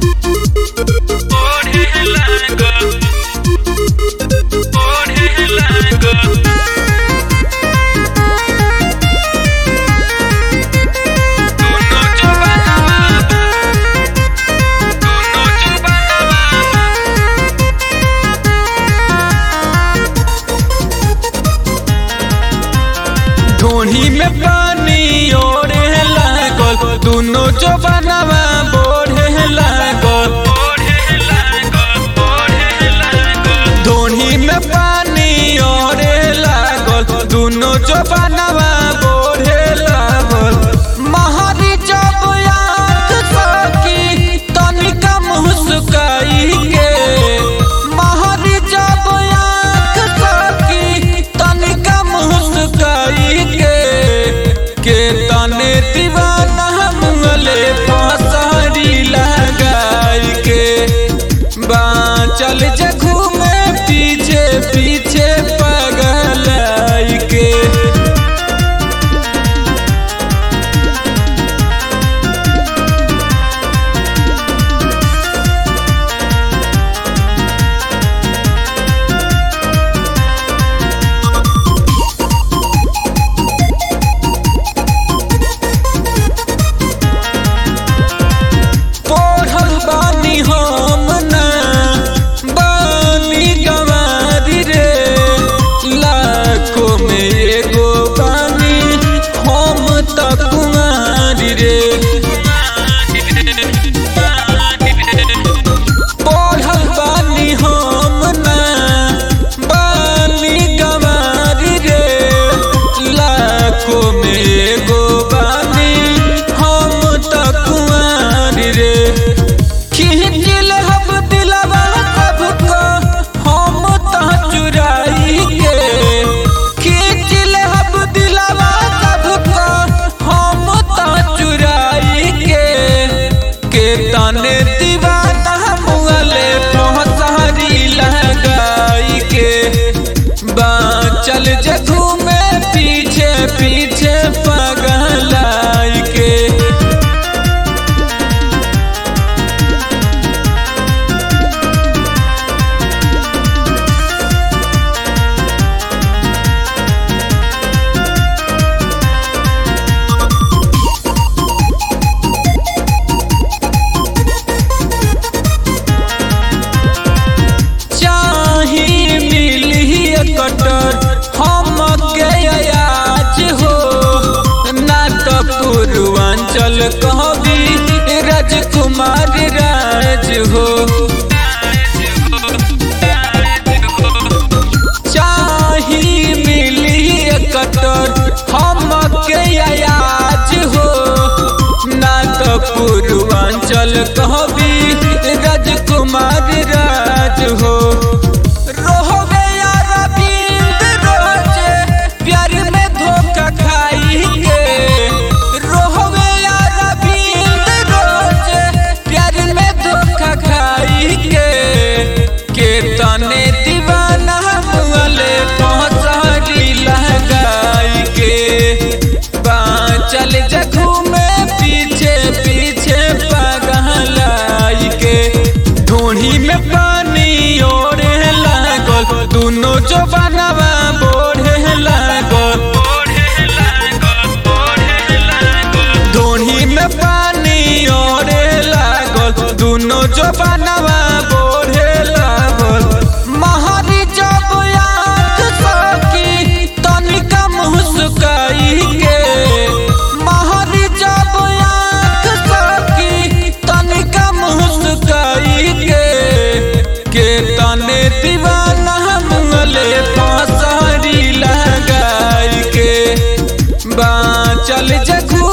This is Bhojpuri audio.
ढोढ़ी में पानी ओढ़े लागल दुनो जवानवा बोढ़े लागल ढोढ़ी में पानी ओढ़े लागल दुनो जवानवा बोढ़े लागल महारी जब आँख सकी तनिका मुस्काई के महारी जब आँख सकी तनिका मुस्काई के के तने दीवाना मुंगले फसारी लगाई के बाँचल जे घूमे पीछे पीछे पगलाई के पढ़ल बानी हम ना बानी गवारी रे लाखों में एगो बानी हम त कुमारी रे पढ़ल बानी हम ना बानी गवारी रे लाखों में एगो बानी हम त कुमारी रे खिंचिल हब दिलवा सबको हम त चुराई के खिंचिल हब दिलवा सबको हम त चुराई के के तने दीवाना मुगले पहुंचारी लगाई के बाँचल जे घूमे पीछे पीछे पगलाई के चाही मिली कटर हम के आज हो ना तो पूर्वांचल कहबी राजकुमार राज हो चाही मिली कटर हम के आज हो ना तो पूर्वांचल कहबी राजकुमार राज हो रोहबे यार बिंद रोजे प्यार में धोखा खाई के रोहबे यार बिंद रोजे प्यार में धोखा खाई के के तने दीवाना मुगले पहुंचारी लगाई के बाँचल जखू में पीछे पीछे पगलाई के ढूढ़ी में पानी ओढ़े लागल दुनो जवानवा बोढ़े लागल ढूढ़ी में पानी ओढ़े लागल दुनो जवानवा बोढ़े लागल महारी जब आँख सकी तनिका मुस्काई के महारी जब आँख सकी तनिका मुस्काई के के तने दीवाना मुंगले फसारी लगाई के बाँचल जखू